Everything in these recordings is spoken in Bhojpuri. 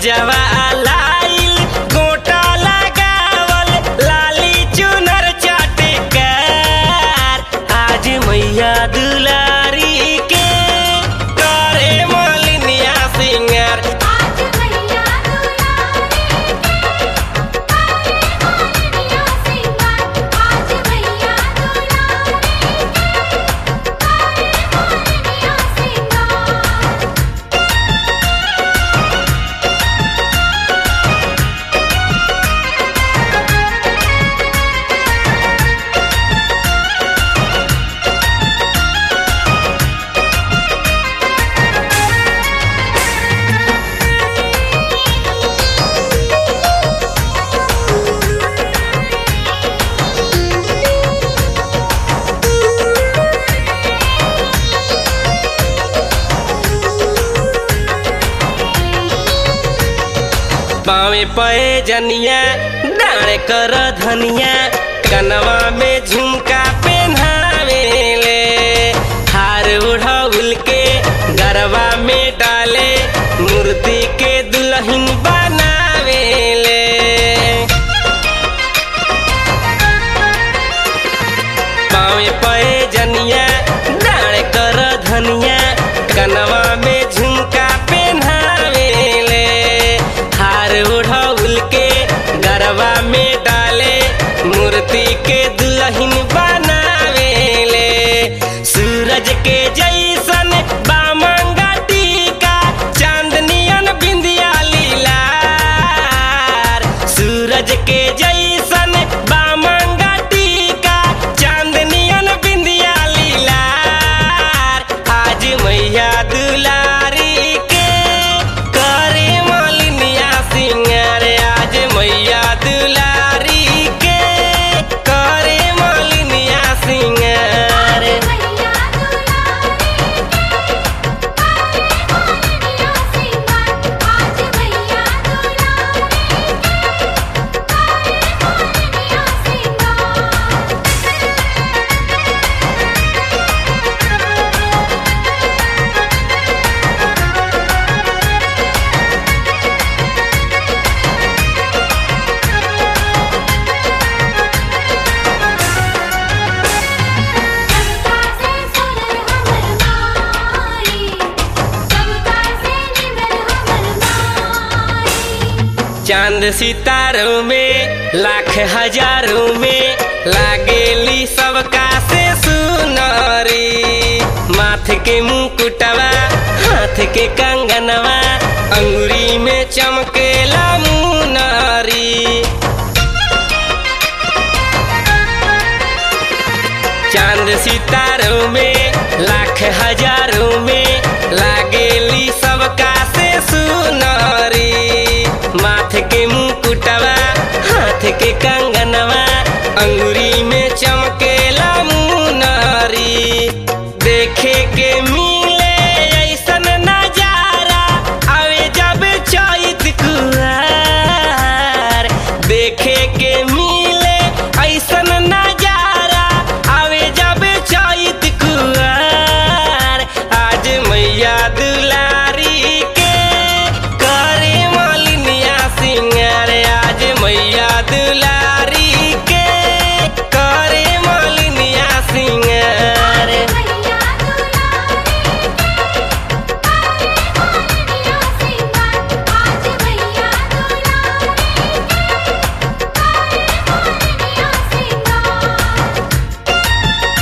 पूजवा लाइल गोटा लगावल लाली चुनर चटकार आज मैया दुलारी के करे मलिनिया सिंगार आज मैया दुलारी के करे मोरनिया सिंगार आज मैया दुलारी के करे मोरनिया सिंगार पावे पए जनिया डाणे कर धनिया कनवा में झुमका पहनावेले हार उड़ाउल के गरबा में डाले मूर्ति के दुल्हन बनावेले पावे पए जनिया डाणे कर धनिया कनवा में झुमका पहनावेले हार उड़ाउल के गरबा में डाले मूर्ति के दुल्हन बनावेले सूरज के जैसन बामंगा टीका चांदनियन बिंदिया लीलार सूरज के जैसन बामंगा टीका चांदनियन बिंदिया लीलार आज मैया दुलारी के करे मलिनिया सिंगार आज मैया दुलारी के करे मलिनिया सिंगार मैया दुलारी के करे मोरनिया सिंगार आज मैया दुलारी के करे मोरनिया सिंगार सबका से सुनर हमर माई सबका से निमर हमर माई चांद सितारों में लाख हजारों में लागेली सबका से सुनरी माथ के मुकुटवा हाथ के कंगनवा अंगुरी में चमकेला मुनरी चांद सितारों में लाख हजारों में लागेली सबका से सुनरी माथ के मुकुटवा हाथ के कंगनवा अंगुरी में चमकेला मुनरी देखे के मिले ऐसन नजारा आवे जब चैत कुआर देखे के मिले ऐसन नजारा आवे जब चैत कुआर आज मैया दुलारी के करे मलिनिया सिंगार आज मैया दुलारी के करे मलिनिया सिंगार मैया दुलारी के करे मोरनिया सिंगार आज मैया दुलारी के करे मोरनिया सिंगार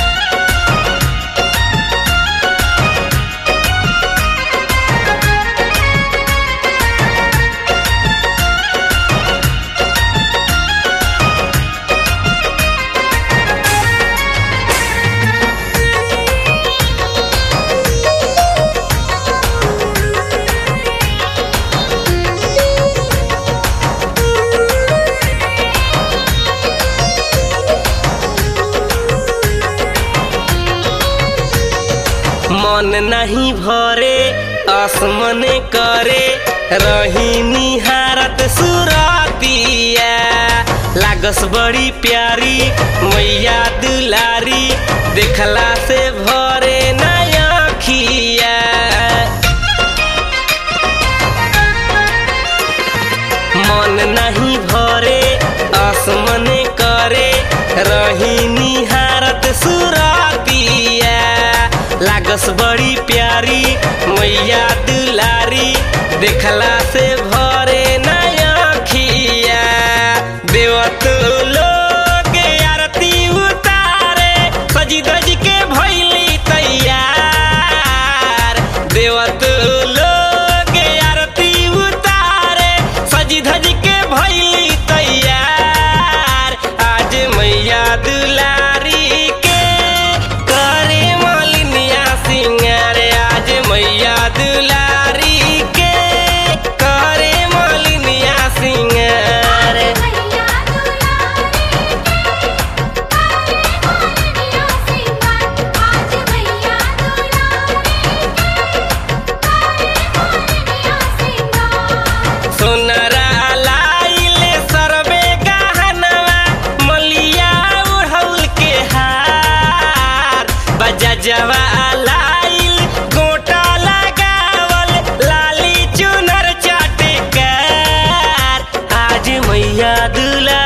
मन नहीं भरे आसमन करे रही निहारत सुरतिया लागस बड़ी प्यारी मैया दुलारी देखला से भरे नया खिया मन नहीं भरे आसमने करे रही निहारत सुरातिया लागस बड़ी प्यारी मैया दुलारी देखला से भरे नयखिया देवत लोग आरती उतारे सजी धज के भैली तैयार देवत लोग आरती उतारे सजी धज के भैली तैयार आज मैया दुलारी के करे मालिनिया सिंगार आज मैया दुलारी के करे मालिनिया सिंगार मैया दुलारी के करे मालिनिया सिंगार आज मैया दुलारी के करे मालिनिया सिंगार सोनरा लाइले सरबे गहनवा मलिया उड़हुल के हार बजा जवा लाइल गोटा लगावल लाली चुनर चाटकार आज मैया दुला